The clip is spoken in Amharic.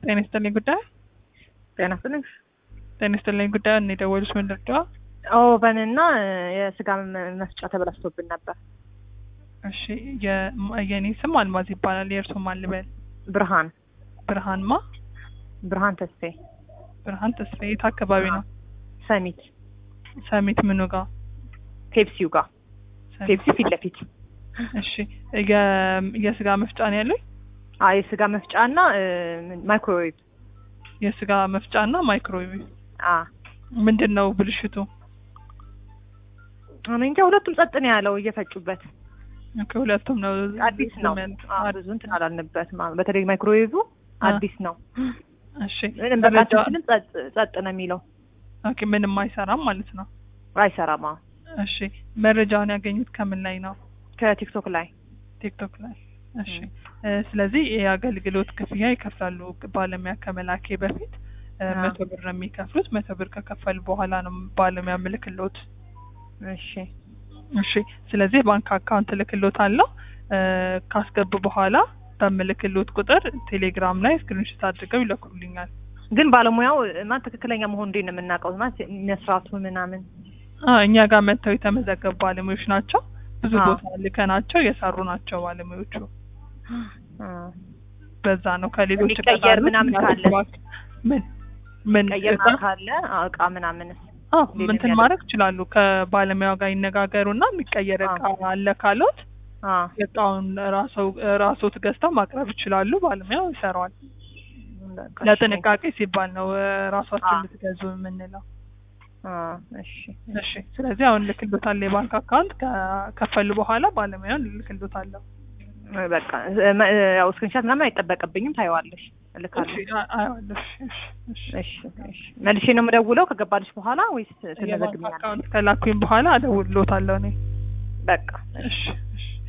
ጤና ይስጥልኝ ጉዳይ ጤና ይስጥልኝ። ጤና ይስጥልኝ ጉዳይ እኔ የደወሉት ምንድን ነው? ኦቨን እና የስጋ መ- መፍጫ ተበላሽቶብን ነበር። እሺ የ- የኔ ስም አልማዝ ይባላል። የእርሶ ማን ልበል? ብርሃን ብርሃን ማ? ብርሃን ተስፌ ብርሃን ተስፋ የት አካባቢ ነው? ሰሚት ሰሚት ምኑ ጋር? ፔፕሲው ጋር ሰሚት። ፔፕሲ ፊት ለፊት እሺ የ- የስጋ መፍጫ ነው ያለኝ? አይ የስጋ መፍጫ እና ማይክሮዌቭ የስጋ መፍጫ እና ማይክሮዌቭ አ ምንድን ነው ብልሽቱ? እኔ እንጃ ሁለቱም ጸጥ ነው ያለው እየፈጩበት ኦኬ፣ ሁለቱም ነው አዲስ ነው ዝም ያሉት። አ፣ ብዙ እንትን አላልንበትም አ፣ በተለይ ማይክሮዌቭ አ። አዲስ ነው እሺ ምንም መረጃ- በቃችንም ጸጥ ጸጥ ነው የሚለው ኦኬ፣ ምንም አይሰራም ማለት ነው። አይሰራም አ። እሺ መረጃውን ያገኙት ከምን ላይ ነው? ከቲክቶክ ላይ ቲክቶክ ላይ። እሺ እ፣ ስለዚህ የአገልግሎት ክፍያ ይከፍላሉ። ባለሙያ ከመላኬ በፊት እ፣ አዎ። መቶ ብር ነው የሚከፍሉት። መቶ ብር ከከፈሉ በኋላ ነው ባለሙያ ምልክሎት። እሺ እሺ ስለዚህ ባንክ አካውንት ልክሎት አለው ካስገቡ በኋላ በምልክሎት ቁጥር ቴሌግራም ላይ ስክሪንሾት አድርገው ይለኩልኛል። ግን ባለሙያው ማለት ትክክለኛ መሆን እንዴት ነው የምናውቀው? ማለት መስራቱ ምናምን አ እኛ ጋር መጥተው የተመዘገቡ ባለሙያዎች ናቸው። ብዙ አዎ። ቦታ ልከናቸው የሰሩ ናቸው ባለሙያዎቹ። አ፣ በዛ ነው ከሌሎች የሚቀየር ቀጣሪዎች ምናምን ካለ? ምን ምን ቀየር እቃ? ካለ አ፣ እቃ ምናምንስ አዎ ሌላ እንትን የሚያደርግ- ማድረግ ይችላሉ። ከባለሙያው ጋር ይነጋገሩና የሚቀየር እቃ አለ ካሎት አ፣ እቃውን ራስዎ ራስዎት ገዝተው ማቅረብ ይችላሉ። ባለሙያው ይሰራዋል። በቃ እሺ። ለጥንቃቄ ሲባል ነው እ፣ ራሳችን አዎ። ልትገዙ የምንለው። አ፣ እሺ እሺ ስለዚህ አሁን ልክልዎታል። የባንክ አካውንት ከከፈሉ በኋላ ባለሙያውን ልክልዎታለሁ። በቃ እ፣ መ- እ፣ ያው ስክሪንሻት ምናምን አይጠበቅብኝም። ታየዋለሽ፣ እልካለሁ። እሺ አ- አየዋለሁ። እሺ እሺ እሺ እሺ እሺ። መልሼ ነው የምደውለው ከገባልሽ በኋላ ወይስ የባንክ ትመዘግኛለሽ? አካውንት ከላኩኝ በኋላ እደውልልዎታለሁ እኔ። በቃ እሺ። እሺ እሺ